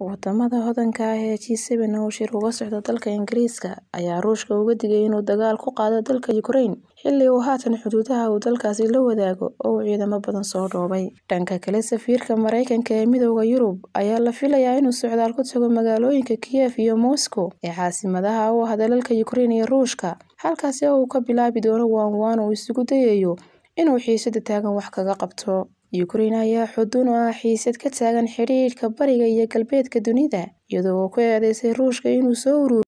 Wadamada hodanka ah ee G7 oo shir uga socda dalka Ingiriiska ayaa Ruushka uga digay inuu dagaal ku qaado dalka Ukraine xilli uu haatan xuduudaha uu dalkaasi la wadaago oo uu ciidamo badan soo dhoobay. Dhanka kale, safiirka Mareykanka ee Midowga Yurub ayaa la filayaa inuu socdaal ku tago magaalooyinka Kiev iyo Moscow ee caasimadaha u ah dalalka Ukraine iyo Ruushka, halkaasi oo uu ka bilaabi doono waan-waan uu isugu dayayo inuu xiisada taagan wax kaga qabto. Ukraine ayaa xudun u ah xiisad ka taagan xidhiidhka bariga iyo galbeedka dunida, iyada oo ku eedeysay Ruushka inuu soo ururiyo